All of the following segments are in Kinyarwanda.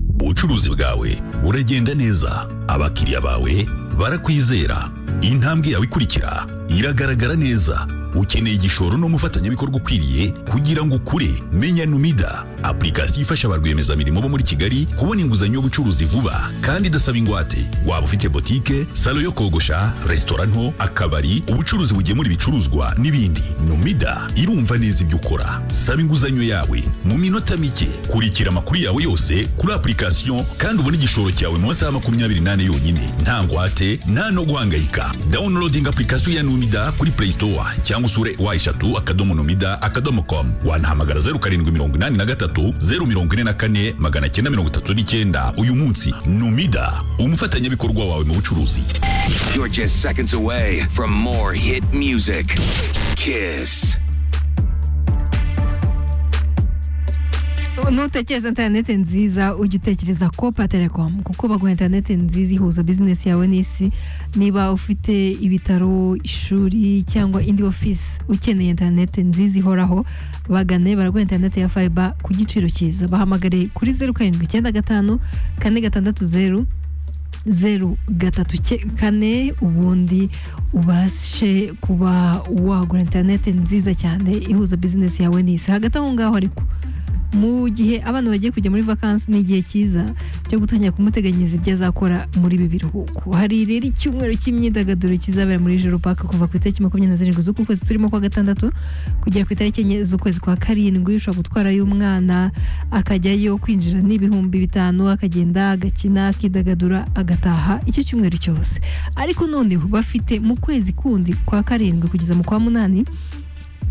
ubucuruzi bwawe uragenda neza abakiriya bawe barakwizera intambwe yawe ikurikira iragaragara neza ukeneye igishoro n'umufatanyabikorwa ukwiriye kugira ngo ukure menya numida apurikasiyo ifasha ba rwiyemezamirimo bo muri kigali kubona inguzanyo y'ubucuruzi vuba kandi idasaba ingwate waba ufite botike salo yo kogosha resitora nto akabari ubucuruzi bugemura ibicuruzwa n'ibindi numida irumva neza ibyo ukora saba inguzanyo yawe mu minota mike kurikira amakuru yawe yose kuri apurikasiyo kandi ubone igishoro cyawe mu masaha makumyabiri n'ane yonyine nta ngwate nta no guhangayika downloading apurikasiyo ya numida kuri play store cyangwa cyangwa usure wa eshatu akadomo numida akadomo com wanahamagara zeru karindwi mirongo inani na gatatu zeru mirongo ine na kane magana cyenda mirongo itatu n'icyenda uyu munsi numida umufatanyabikorwa wawe mu bucuruzi You're just seconds away from more hit music. Kiss. nutekereza interineti nziza ujya utekereza ko patelecom kuko baguha interineti nziza ihuza bizinesi yawe n'isi niba ufite ibitaro ishuri cyangwa indi ofisi ukeneye interineti nziza ihoraho bagane baraguha interineti ya fayiba ku giciro cyiza bahamagare kuri zeru karindwi icyenda gatanu kane gatandatu zeru zeru gatatu cye- kane ubundi ubashe kuba wagura interineti nziza cyane ihuza bizinesi yawe n'isi hagati aho ngaho ariko mu gihe abana bagiye kujya muri vakansi ni igihe cyiza cyo gutangira kumuteganyiriza ibyo azakora muri ibi biruhuko hari rero icyumweru cy'imyidagaduro kizabera muri joro paka kuva ku itariki makumyabiri na zirindwi z'uku kwezi turimo kwa gatandatu kugera ku itariki enye z'ukwezi kwa karindwi ushobora gutwarayo umwana akajyayo kwinjira n'ibihumbi bitanu akagenda agakina akidagadura agataha icyo cyumweru cyose ariko noneho bafite mu kwezi kundi kwa karindwi kugeza mu kwa munani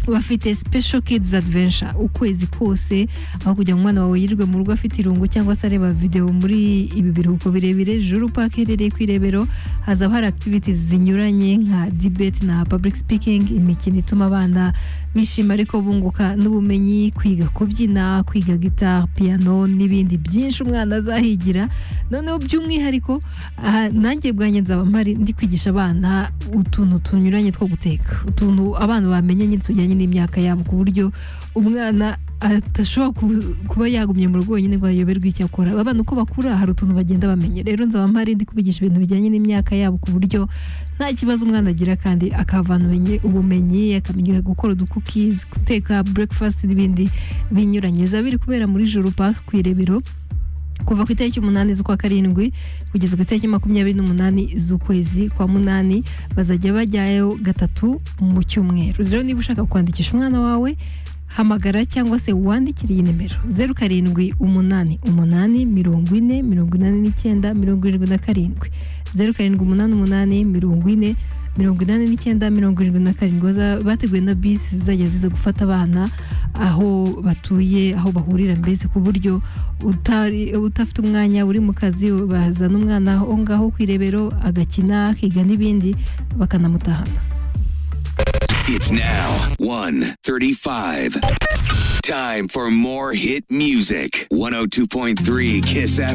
bafite special kids adventure ukwezi kose aho kugira ngo umwana wawe yirirwe mu rugo afite irungu cyangwa se areba videwo muri ibi biruhuko birebire juru park iherereye ku irebero hazaba hari activities zinyuranye nka debate na public speaking imikino ituma abana bishima ariko bunguka n'ubumenyi kwiga kubyina kwiga guitar piano n'ibindi byinshi umwana azahigira noneho by'umwihariko aha, nanjye bwanjye nzaba mpari ndi kwigisha abana utuntu tunyuranye two guteka utuntu abana bamenya nyine tujyanye n'imyaka yabo ku buryo umwana adashobora ku- kuba yagumye mu rugo wenyine ngo ayoberwe icyo akora abana uko bakura hari utuntu bagenda bamenya rero nzaba mpari ndi kubigisha ibintu bijyanye n'imyaka yabo ku buryo nta kibazo umwana agira kandi akahavana ubumenyi- ubumenyi akamenya gukora udukukizi guteka breakfast n'ibindi binyuranye bizaba biri kubera muri juru park ku irebero kuva ku itariki umunani z'ukwa karindwi kugeza ku itariki makumyabiri n'umunani z'ukwezi kwa munani bazajya bajyayo gatatu mu cyumweru rero niba ushaka kwandikisha umwana wawe hamagara cyangwa se wandikire iyi nimero zeru karindwi umunani umunani mirongo ine mirongo inani n'icyenda mirongo irindwi na karindwi zeru karindwi umunani umunani mirongo ine mirongo inani n'icyenda mirongo irindwi na karindwi baza- bateguwe na bisi zizajya ziza gufata abana aho batuye aho bahurira mbese ku buryo utari utafite umwanya uri mu kazi bazana umwana aho ngaho ku irebero agakina akiga n'ibindi bakanamutahana It's now 1:35. Time for more hit music. 102.3 Kiss